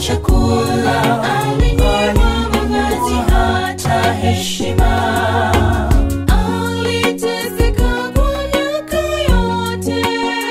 chakula, alinyima mavazi hata heshima. Aliteseka kwa miaka yote,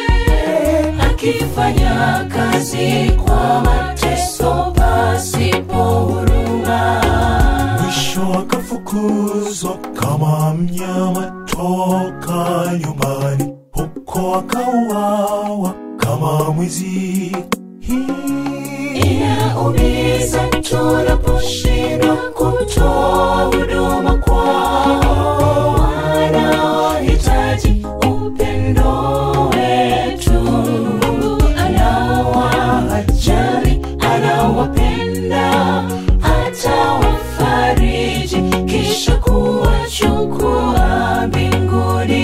akifanya kazi kwa mateso pasipo huruma. Mwisho akafukuzwa kama mnyama toka nyumbani, huko akauawa kama mwizi. Hii Inaumiza tunaposhindwa kutoa huduma kwao wanaohitaji upendo wetu. Mungu anawajali, anawapenda, atawafariji kisha kuwachukua mbinguni.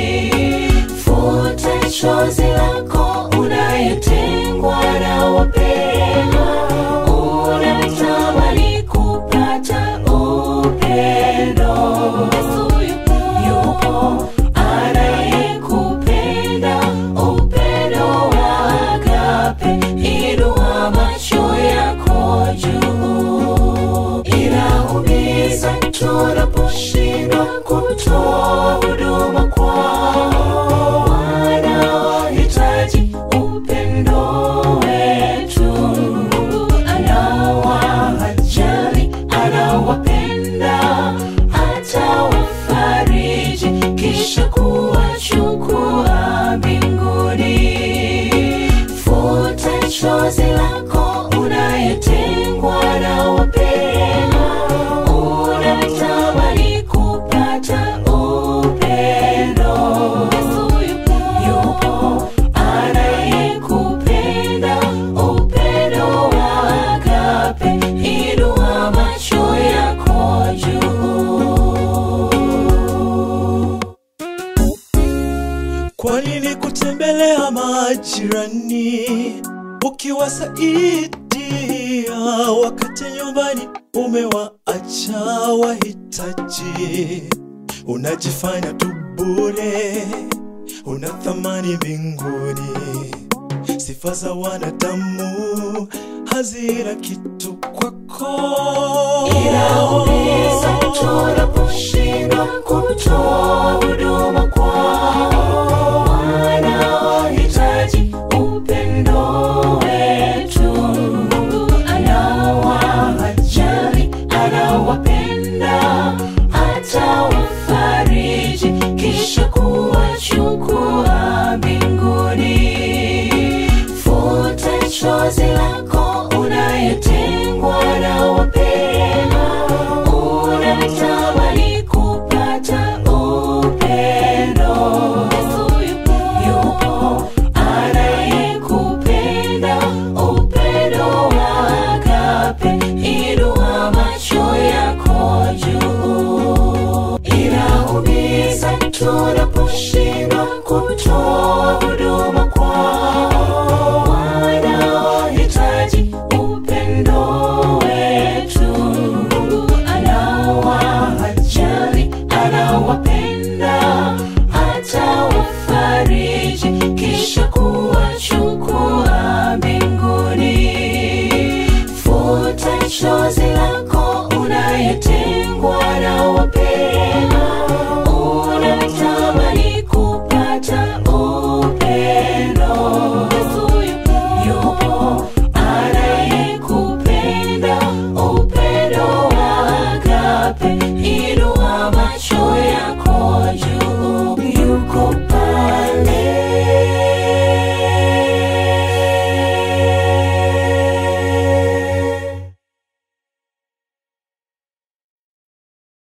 Futa chozi lako unayetengwa na wapendwa, unatamani kupata upendo. Yesu yupo anayekupenda, upendo wa agape. Inua macho yako juu, inaumiza tunaposhindwa kutoa huduma kwao wanaohitaji upendo wetu. Mungu anawajali, anawapenda, atawafariji kisha kuwachukua mbinguni. Futa chozi lako unayetengwa na wapendwa, unatamani kupata upendo. Yesu yupo anayekupenda, upendo wa agape. Inua macho yako juu. Kwa nini kutembelea majirani ukiwasaidia wakati nyumbani umewaacha wahitaji? Unajifanya tu bure, una thamani mbinguni. Sifa za wanadamu hazina kitu kwako. Inaumiza tunaposhindwa kutoa huduma kwao wanaohitaji upendo wetu. Mungu anawajali, anawapenda, atawafariji kisha kuwachukua mbinguni. Futa chozi lako unayetengwa na wapendwa, unatamani kupata upendo. Yesu yupo anayekupenda, upendo wa agape. Inua macho yako juu, inaumiza tunaposhindwa